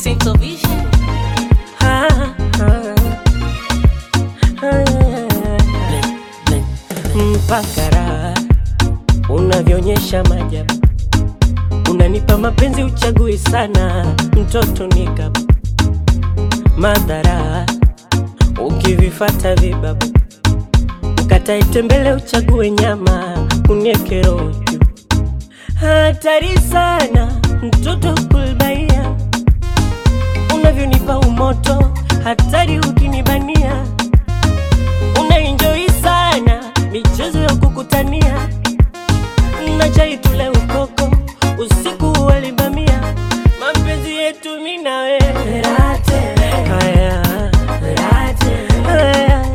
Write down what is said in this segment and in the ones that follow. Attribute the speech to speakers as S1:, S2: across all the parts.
S1: Saint Vision.
S2: Ah, ah, ah, mpaka raha unavyoonyesha majabu, unanipa mapenzi uchagui sana, mtoto nikap madhara ukivifata vibabu, ukatae tembele uchague nyama, unieke roho juu. Hatari sana mtoto kulbaia unavyonipa umoto, hatari ukinibania, unaenjoi sana michezo ya kukutania, na chai tule ukoko, usiku walibamia, mapenzi yetu mimi na wewe haya haya,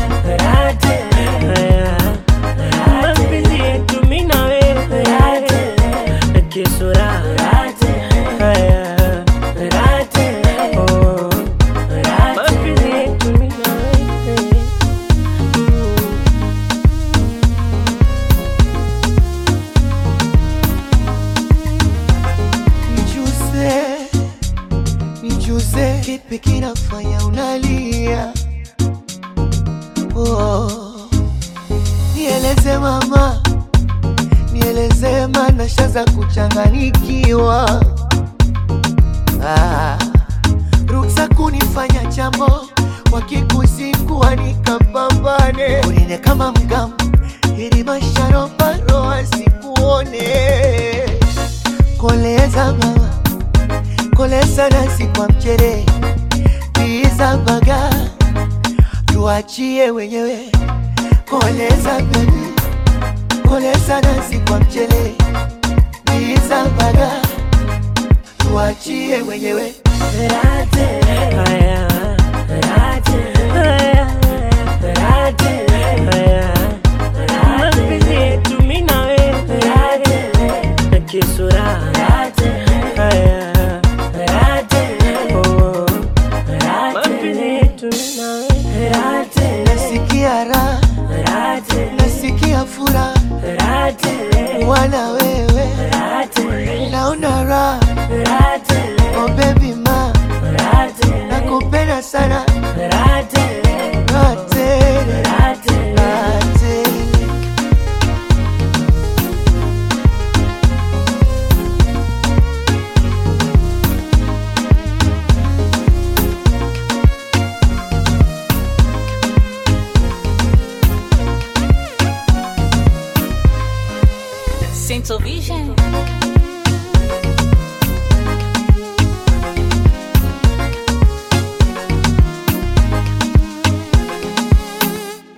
S2: haya, mapenzi yetu mimi na wewe kisura haya oh, mapenzi yetu mimi na wewe Mm.
S3: Nijuze, nijuze, kipi kinafanya unalia? Oh, nieleze mama, nieleze mana shaza kuchanganikiwa. Ah, ruksa kunifanya jambo wakikusikua nikapambane, unine kama mgamu ili masharobaro asikuone koleza mama, koleza nasi kwa mchere, tiza baga, tuachie wenyewe. Koleza baby, koleza nasi kwa mchere, tiza baga, tuachie wenyewe.
S2: Haya, haya, haya, mapenzi yetu mimi na wewe kisura haya oh, mapenzi yetu mimi na wewe
S3: Nasikia raha, nasikia furaha, wana wewe, naona raha, oh baby ma, nakupenda sana, raha tele, raha tele.
S1: Saint Vision.